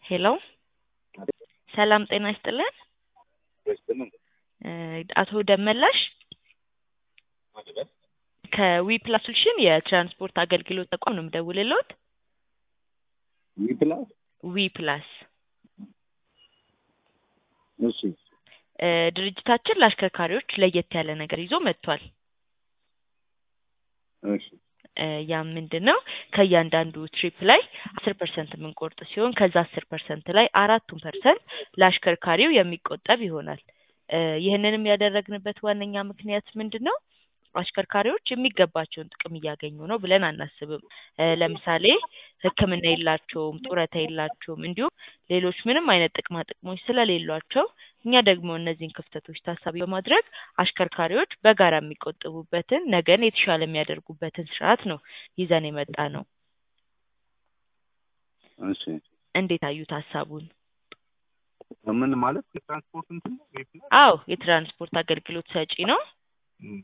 ሄሎ ሰላም ጤና ይስጥልን። እ አቶ ደመላሽ ከዊ ፕላስ ሶሉሽን የትራንስፖርት አገልግሎት ተቋም ነው የምደውልልዎት። ዊፕላስ ዊ ፕላስ እሺ እ ድርጅታችን ለአሽከርካሪዎች ለየት ያለ ነገር ይዞ መጥቷል። እሺ እ ያም ምንድን ነው ከእያንዳንዱ ትሪፕ ላይ አስር ፐርሰንት የምንቆርጥ ሲሆን ከዛ አስር ፐርሰንት ላይ አራቱን ፐርሰንት ለአሽከርካሪው የሚቆጠብ ይሆናል። እ ይህንንም ያደረግንበት ዋነኛ ምክንያት ምንድን ነው? አሽከርካሪዎች የሚገባቸውን ጥቅም እያገኙ ነው ብለን አናስብም። እ ለምሳሌ ሕክምና የላቸውም፣ ጡረታ የላቸውም፣ እንዲሁም ሌሎች ምንም አይነት ጥቅማ ጥቅሞች ስለሌሏቸው እኛ ደግሞ እነዚህን ክፍተቶች ታሳቢ በማድረግ አሽከርካሪዎች በጋራ የሚቆጥቡበትን ነገን የተሻለ የሚያደርጉበትን ስርዓት ነው ይዘን የመጣ ነው። እሺ እንዴት አዩት ሀሳቡን? ምን ማለት የትራንስፖርት እንትን ነው? ዊፕላስ አዎ የትራንስፖርት አገልግሎት ሰጪ ነው። እም፣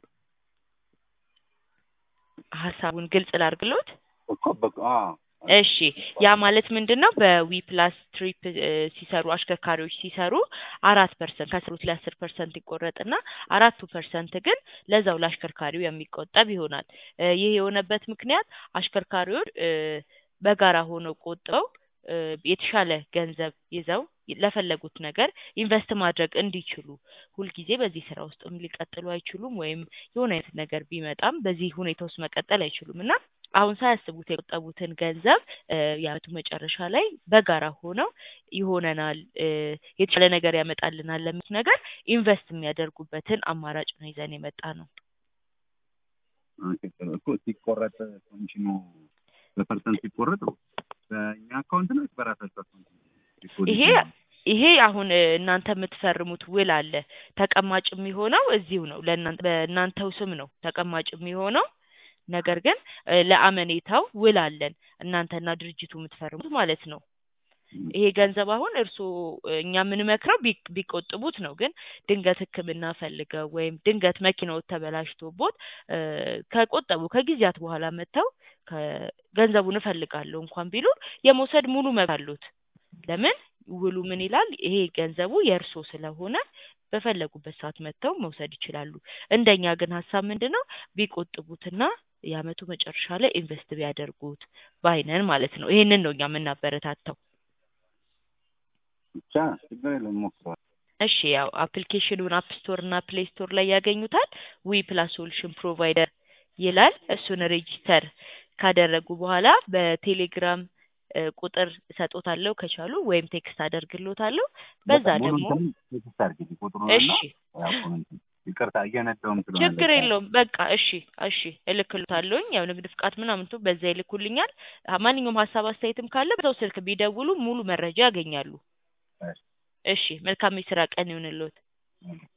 ሀሳቡን ግልጽ ላርግሎት። እኮ በቃ አዎ፣ እሺ ያ ማለት ምንድን ነው? በዊ ፕላስ ትሪፕ እ ሲሰሩ አሽከርካሪዎች ሲሰሩ አራት ፐርሰንት ከስሩት ላይ አስር ፐርሰንት ይቆረጥና አራቱ ፐርሰንት ግን ለዛው ለአሽከርካሪው የሚቆጠብ ይሆናል። እ ይህ የሆነበት ምክንያት አሽከርካሪዎች እ በጋራ ሆነው ቆጥበው እ የተሻለ ገንዘብ ይዘው ለፈለጉት ነገር ኢንቨስት ማድረግ እንዲችሉ ሁልጊዜ በዚህ ስራ ውስጥም ሊቀጥሉ አይችሉም። ወይም የሆነ አይነት ነገር ቢመጣም በዚህ ሁኔታ ውስጥ መቀጠል አይችሉም እና አሁን ሳያስቡት የቆጠቡትን ገንዘብ እ የዓመቱ መጨረሻ ላይ በጋራ ሆነው ይሆነናል እ የተሻለ ነገር ያመጣልናል ለሚሉት ነገር ኢንቨስት የሚያደርጉበትን አማራጭ ነው ይዘን የመጣ ነው። ኦኬ፣ ጥሩ። እኮ ሲቆረጥ ኮሚሽኑ በፐርሰንት ሲቆረጥ በእኛ አካውንት ነው ወይስ በራሳቸው አካውንት ነው? ይሄ ይሄ አሁን እ እናንተ የምትፈርሙት ውል አለ። ተቀማጭ የሚሆነው እዚሁ ነው። ለእናንተ በእናንተው ስም ነው ተቀማጭ የሚሆነው። ነገር ግን እ ለአመኔታው ውል አለን እናንተና ድርጅቱ የምትፈርሙት ማለት ነው። ይሄ ገንዘብ አሁን እርስዎ እ እኛ የምንመክረው ቢ- ቢቆጥቡት ነው። ግን ድንገት ሕክምና ፈልገው ወይም ድንገት መኪናዎት ተበላሽቶቦት እ ከቆጠቡ ከጊዜያት በኋላ መጥተው ከገንዘቡን እፈልጋለሁ እንኳን ቢሉ የመውሰድ ሙሉ መብት አሉት። ለምን ውሉ ምን ይላል? ይሄ ገንዘቡ የእርሶ ስለሆነ በፈለጉበት ሰዓት መጥተው መውሰድ ይችላሉ። እንደኛ ግን ሀሳብ ምንድን ነው ቢቆጥቡትና የዓመቱ መጨረሻ ላይ ኢንቨስት ቢያደርጉት ባይነን ማለት ነው። ይሄንን ነው እኛ የምናበረታታው። ብቻ ችግር የለም ሞክረዋል። እሺ ያው አፕሊኬሽኑን አፕ ስቶር እና ፕሌይ ስቶር ላይ ያገኙታል። ዊ ፕላስ ሶሉሽን ፕሮቫይደር ይላል። እሱን ሬጂስተር ካደረጉ በኋላ በቴሌግራም እ ቁጥር እሰጦታለሁ ከቻሉ ወይም ቴክስት አደርግሎታለሁ። በዛ ሙሉ ደግሞ እንትኑን ቴክስት አድርጊልኝ ቁጥሩን እሺ እና ያው ኮሜንቱን። ይቅርታ እየነዳሁም ስለሆነ ችግር ለዛ ነው። የለውም። በቃ እሺ እሺ እልክልታለሁኝ። ያው ንግድ ፍቃድ ምናምንቱ በዛ ይልኩልኛል። አ- ማንኛውም ሀሳብ አስተያየትም ካለ በሰው ስልክ ቢደውሉ ሙሉ መረጃ ያገኛሉ። እሺ። እሺ መልካም የስራ ቀን ይሁንልዎት። እሺ።